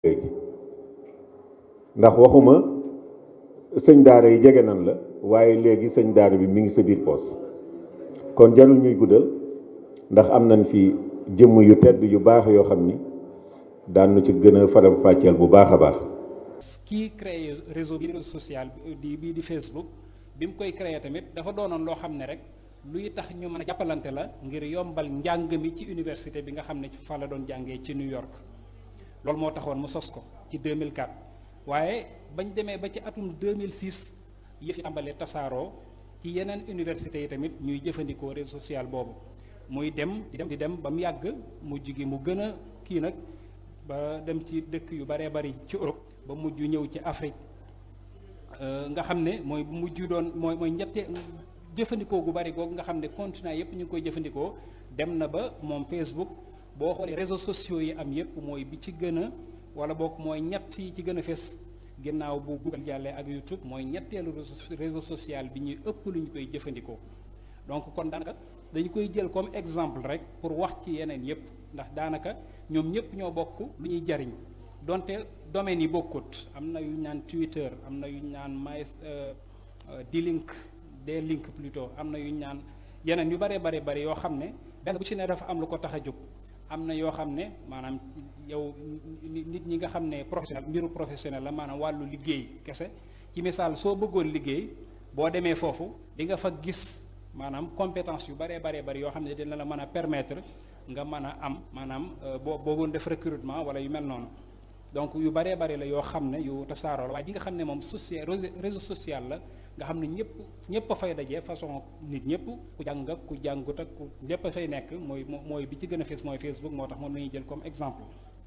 léegi ndax waxuma sëñ daara yi jege nan la waaye léegi sëñ daara bi mi ngi sa biir poos kon jarul ñuy guddal ndax am nañ fi jëmm yu tedd yu baax yoo xam ni daan nu ci gën a faram fàcceel bu baax a baax kii créé réseau bi réseau social di bii di Facebook bi mu koy créé tamit dafa doonoon loo xam ne rek luy tax ñu mën a jàppalante la ngir yombal njàng mi ci université bi nga xam ne fa la doon jàngee ci New York loolu moo taxoon mu sos ko ci 2004 waaye bañ demee ba ci atum 2006 yëf yi tàmbalee tasaaroo ci yeneen université yi tamit ñuy jëfandikoo réseau social boobu muy dem di dem di dem ba mu yàgg mujj gi mu gën a kii nag ba dem ci dëkk yu baree bari ci Europe ba mujj ñëw ci Afrique nga xam ne mooy mujj doon mooy mooy ñette jëfandikoo gu bari googu nga xam ne continent yépp ñu ngi koy jëfandikoo dem na ba moom Facebook boo xoolee réseaux sociaux yi am yépp mooy bi ci gën a wala boog mooy ñett yi ci gën a fes ginnaaw bu Google jàllee ak YouTube mooy ñetteelu réseau social bi ñuy ëpp lu ñu koy jëfandikoo donc kon daanaka dañu koy jël comme exemple rek pour wax ci yeneen yépp ndax daanaka ñoom ñépp ñoo bokk lu ñuy jariñ donte domaines yi bokkut am na yu ñu naan Twitter am na yu ñu naan my D-Link D-Link plutôt am na yu ñu naan yeneen yu bare bare bari yoo xam ne benn bu ci ne dafa am lu ko tax a jóg am na yoo xam ne maanaam yow nit ñi nga xam ne professionnel mbiru professionnel la maanaam wàllu liggéey kese ci misaal soo bëggoon liggéey boo demee foofu di nga fa gis maanaam compétence yu baree baree bari yoo xam ne dina la mën a permettre nga mën a am maanaam boo boogoon def recrutement wala yu mel noonu donc yu baree bari la yoo xam ne yu tasaaroo la waaye di nga xam ne moom social réseau social la nga xam ne ñëpp ñëpp a fay dajee façon nit ñëpp ku jàng ak ku jàngut ak ku ñëpp a fay nekk mooy mooy bi ci gën a fees mooy Facebook moo tax moom la ñuy jël comme exemple.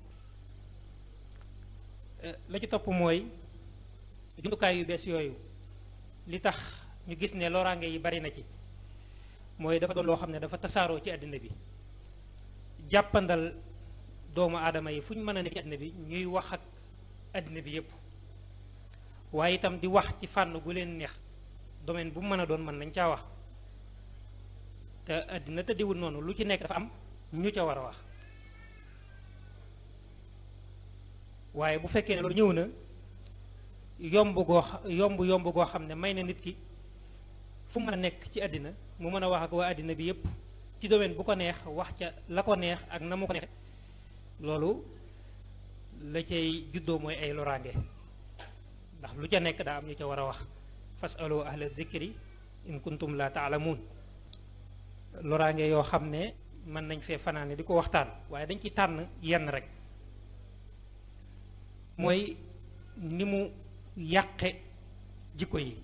la ci topp mooy jumtukaay yu bees yooyu li tax ñu gis ne loraange yi bari na ci mooy dafa doon loo xam ne dafa tasaaroo ci àddina bi jàppandal doomu aadama yi fu ñu mën a nekk ci àddina bi ñuy wax ak àddina bi yépp waaye itam di wax ci fànn gu leen neex domaine bu mu mën a doon mën nañ caa wax te àddina tëddiwul noonu lu ci nekk dafa am ñu ca war a wax waaye bu fekkee ne loolu ñëw na yomb goo yomb yomb goo xam ne may na nit ki fu mën a nekk ci àddina mu mën a wax ak waa àddina bi yépp ci domaine bu ko neex wax ca la ko neex ak na mu ko neexe loolu la cay juddoo mooy ay loraange ndax lu ca nekk daa am ñu ca war a wax fasalu ahla dhikri in kuntum la taalamuun loraange yoo xam ne mën nañ fee fanaane di ko waxtaan waaye dañ ci tànn yenn rek mooy ni mu yàqe jikko yi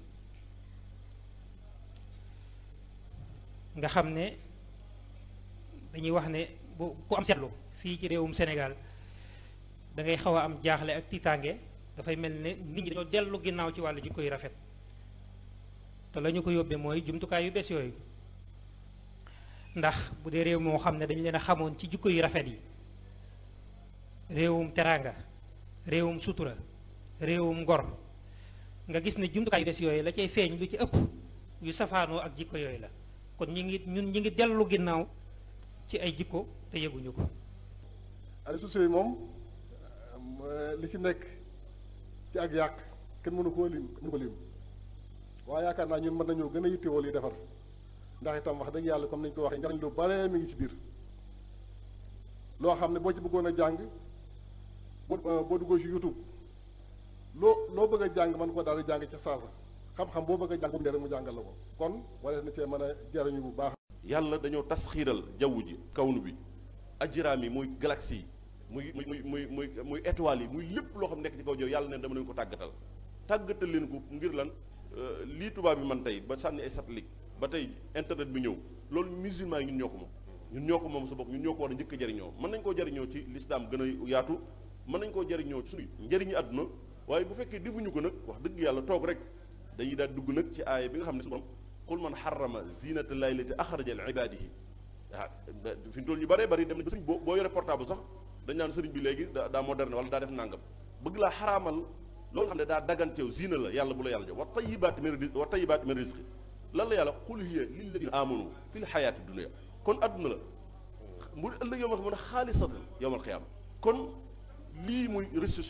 nga xam ne dañuy wax ne bu ku am seetlu fii ci réewum Sénégal da ngay xaw a am jaaxle ak tiitaange dafay mel ne nit ñi dañoo dellu ginnaaw ci wàllu jikko yu rafet te la ñu ko yóbbee mooy jumtukaay yu bees yooyu ndax bu dee réew moo xam ne dañu leen a xamoon ci jikko yu rafet yi réewum teraanga réewum sutura réewum ngor nga gis ne jumtukaay yu bees yooyu la cay feeñ lu ci ëpp yu safaanoo ak jikko yooyu la kon ñi ngi ñun ñi ngi dellu ginnaaw ci ay jikko te yëguñu ko réseaux sociaux yi moom li ci nekk ci ak yàq kenn mënu koo lim mënu ko lim waaye yaakaar naa ñun mën nañoo gën a yittewoo li defar ndax itam wax dëgg yàlla comme nañu ko waxee njariñ lu bare mi ngi ci biir loo xam ne boo ci bëggoon a jàng boo boo duggoo ci YouTube loo loo bëgg a jàng mën ko daal di jàng ca saasa xam-xam boo bëgg a jàng bu mu mu jàngal la ko kon wala na cee mën a jariñu bu baax yàlla dañoo tas xiiral jaww ji kawnu bi ajiraam yi muy galaxie yi muy muy muy muy muy étoiles yi muy lépp loo xam nekk ci kaw jaww yàlla neen dama leen ko tàggatal tàggatal leen ko ngir lan lii tubaab bi man tey ba sànni ay satellite ba tey internet bi ñëw loolu musulman yi ñun ñoo ko moom ñun ñoo ko moom sa bopp ñun ñoo ko war a njëkk a jariñoo mën nañ koo jariñoo ci lislaam gën a yaatu mën nañ koo jariñoo ci suñu njëriñu àdduna waaye bu fekkee defuñu ko nag wax dëgg yàlla toog rek dañuy daal dugg nag ci aaya bi nga xam ne su borom qul man xarama zinata llahi lati axraja li ibadihi waaw fi mu toll ñu bëree bëri dem na sëriñ boo boo yore portable sax dañ naan sëriñ bi léegi daa moderne wala daa def nàngam bëgg laa xaraamal loolu xam ne daa daganteew zina la yàlla bu la yàlla jox wa tayibaati min rizqi wa tayibaati min rizqi lan la yàlla qul hiya lilladina amanu fi l xayaati dunia kon adduna la mu ëllëg yow ma xam ne xaalisatan yowmal xiyaama kon lii muy réseaux